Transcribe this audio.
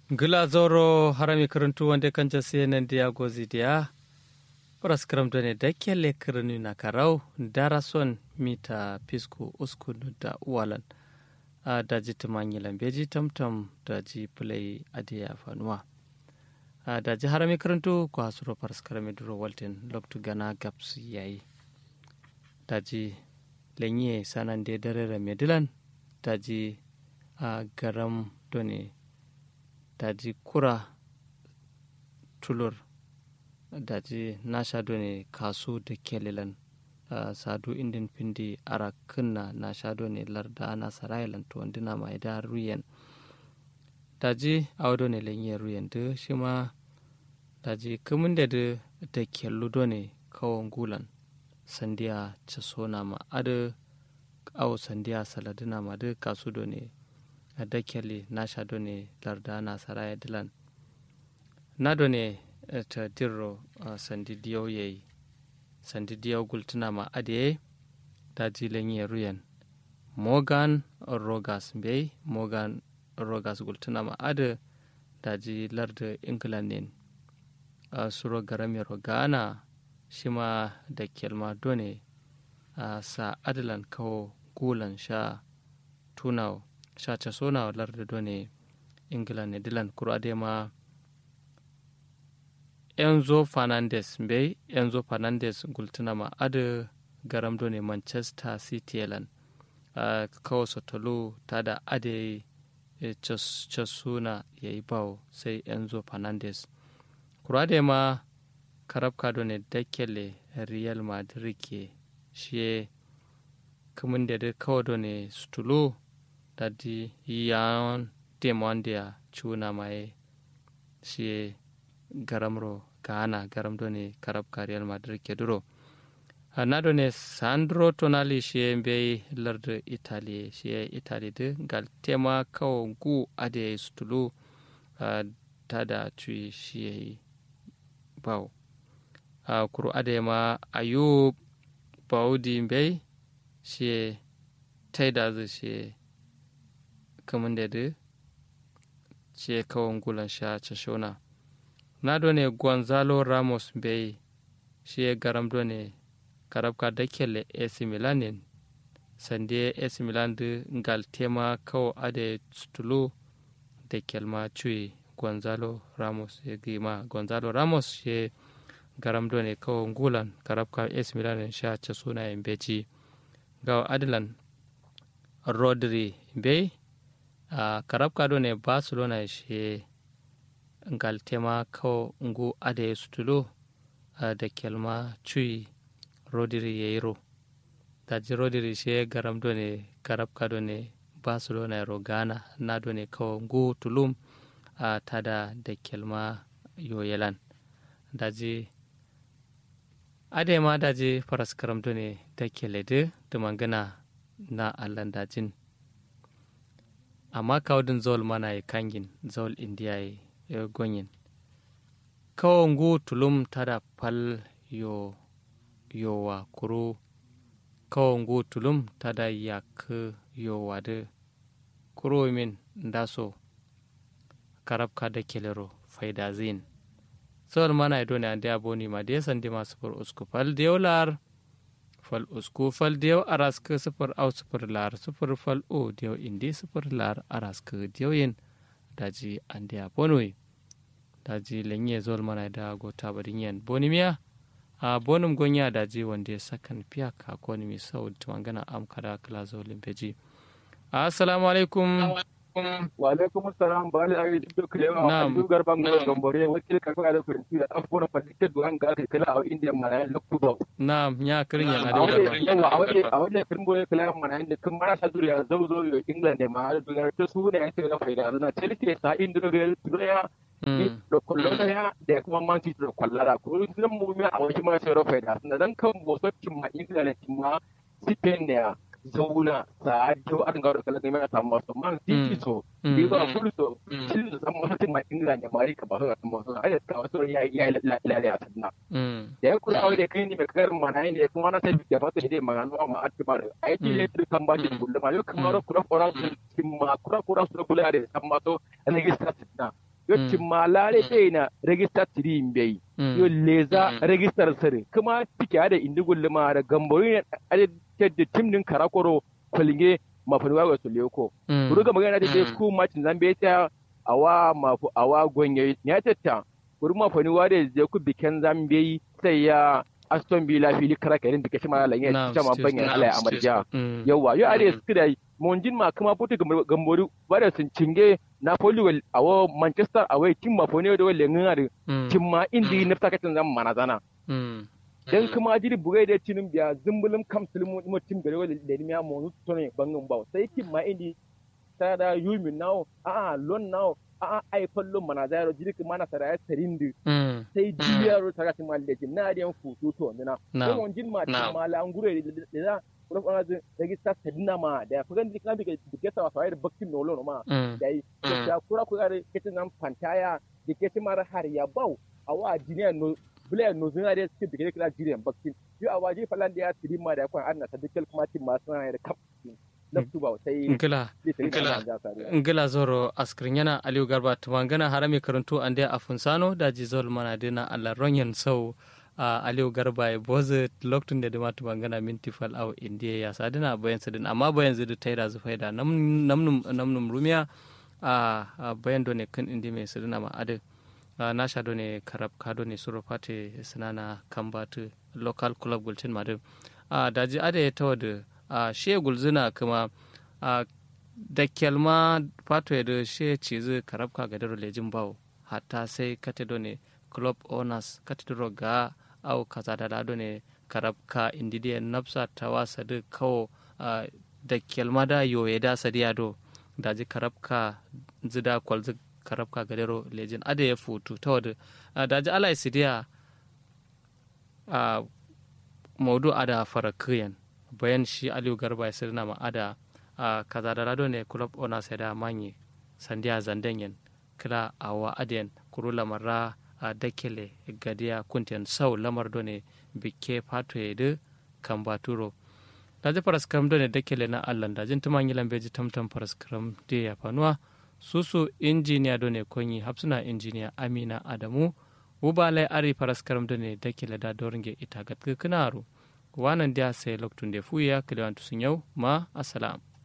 gila zoro harami karantu wanda kan jase nan dia gozi dia pras karamta ne da kelle kirni na karau darason mita pisku usku da walan a daji tumanyi lambeji tamtam daji play adiya fanuwa a daji harami karantu ko hasuro pras karami duro walten loktu gana gaps yayi daji lenye sanan de dare medilan daji a garam done daji kura tulur daji nasha done kasu da kelilan uh, sadu indin pindi ara kunna nasha done larda na sarailan to wandina mai da ruyen daji awdo ne lenye ruyen de shima daji kumun da de da kellu done kawon gulan sandiya casona ma adu aw sandiya saladina ma de kasu done a dakeli na shado ne larda na saraya dilan na do ne ta dirro sandi diyau yayi sandi diyau gultuna ma adiye da jilen yi ruyan morgan rogas bai morgan rogas gultuna ma adu da ji larda england ne a suro garami rogana shi ma da kelma done a sa adalan kawo gulan sha tunawa shacha sona larda done england ne dilan kuro adema enzo fernandes be enzo fernandes gultunama adu garam done manchester city elan uh, kawo sotolu tada ade e casuna ya yi bawo sai enzo fernandes kuro adema karabka done dakele real madrid ke shi kamun da kawo done sutulu dadi yan demondia chuna mai shi garamro gana garam do ne karab real madrid ke duro na do ne sandro tonali shi be lardo italy shi italy de gal tema kawo gu ade stulu tada cui shi baw kuro ade ma ayub baudi be shi taida zai shi kamun da da ce kawon gulan sha shona na done gonzalo ramos bai shi ya garam done karabka da kele ac milanin sande ac milan da ngal tema kawo ade stulu da kelma cuyi gonzalo ramos ya gima gonzalo ramos shi garam done kawo gulan karabka ac milanin sha suna yin beci gawa adilan rodri bai a uh, karabka do ne barcelona she ngal tema kawo ngu ade sutulo uh, da kelma cui rodiri yeiro daji rodiri she garam do ne karabka do ne barcelona ro gana na do ne kawo ngu tulum uh, tada da kelma yoyelan daji ade ma daji faras karam do ne da kelede da mangana na allan dajin amma kawdin zol mana e kangin zol india e gonyin kawo ngu tulum tada pal yo yowa kuru kawo ngu tulum tada yak yowa de kuro min ndaso karab kada kelero faida zin zol mana e doni ande aboni ma de sandi ma sufur usku pal dewlar fal usku fal dew araska sifir au sifir lar sifir fal o dew indi sifir lar araska dew yin daji ande a bonoi daji lenye zol mana da gota badin yan bonimiya a bonum gonya daji wanda sakan fiya ka ko ni mi sau tumangana am kada kala zolin beji assalamu alaikum wa alaikum assalam ba ali ayi duk lewa a duk garban ga gambore wakil ka ga da kurinci da afona fadike duwan ga ka kala a india mana da kudo na'am ya kirin ya a waje yawa a waje a waje kin boye kala mana inda kin mara sa duriya zau zo yo england ne ma da duniya ta su ne ake da faida na chelsea sa inda ga duriya da kullum ya da kuma man city da kwallara ko nan mu a waje ma sai da faida dan kan bosokin ma england ma spain ne zauna sa jo an ga kala ne mai samu wasu man titi so bi ba kullu so cin da san mutum mai ingila ne mari ka ba su san mutum ai ka wasu ya ya lalle a sanna da ya kula da kai ne mai kar mana ne kuma na sai da fata ne magana ma a ba ai ti ne kan ba shi kullu ma yau kuma kura kura su ma kura kura su kula da san ma to ne ga sa sanna yo timma lare sai na register tiri bai yo leza register sare kuma tike da indigul lima da gambori ne da tim din karakoro kwalinge mafanuwa ga su leko buru ga magana da ku macin zambe ta awa mafu awa gonye ya tatta buru mafanuwa da je ku biken zambe sai ya aston villa fili kara karin da kashi mala ya ta man banyan ala amarja yawa yo are su da monjin ma kuma putu gambori bare sun cinge napoli wal awo manchester away tim ma fone da wal ngari tim ma indi nafta katin zam manazana dan kuma jiri bugai da tinin biya zumbulum kam sulmu mo tim gare wal da miya mo to ne bangin bawo sai tim ma indi ta da yumi nawo a a lon nawo a a ai fallo manazaro jiri kuma na sara ya tarindi sai jiyaro ta katin mal da na da futu to mina ko monjin ma tim ma la ngure da kuma kuma zai regista sedina ma da ku gan dikna bige diketa wa fayar baktin no lono ma da yi da kura ku gare ketin nan pantaya diketi mara har ya bau awa jiniya no bule no zina da suke bige kila jiriyan baktin yo awa ji falan da ya tiri ma da kwan anna ta dikkel kuma tin ma suna da kap laftu ba sai ngila ngila zoro askrin yana aliyu garba tumangana harami karantu ande afunsano da jizol mana dina alla ronyen sau a uh, aliyu garba ya boze lokacin da dama tuban gana minti fal aw indiya ya sadina bayan sadin amma bayan zai taida zu faida namnum namnum rumiya a uh, uh, bayan done kan indi mai sadina ma ade na sha done karab ka done suro fate sinana kambatu local club gulcin madin a daji ade ya tawa da a she gulzina kuma a da kyalma fato ya da she cizi karab ka ga daro lejin bawo hatta sai kate done club owners kate daro ga au kaza da lado ne karabka indidiya nafsa ta wasa da kawo da kelma da yoye da sadiya do da ji karabka zida kwal zi karabka gadero lejin ada ya futu ta wada da ji ala isidiya a maudu ada fara kiyan bayan shi aliyu garba ya sirna ma ada kaza da lado ne club ona sai da manye sandiya zandenyen kila awa adiyan kurula marra a dakele gadiya kuntiyan sau lamar done bike fato ya de kan baturo da ji paraskram done dakele na allan da jin tuman yilan beji tamtam paraskram de ya fanuwa susu injiniya done konyi hapsuna injiniya amina adamu ubalai ari paraskram done dakele da doringe ita gatkinaru wanan dia sai loktun de fuya kilewantu sun yau ma assalam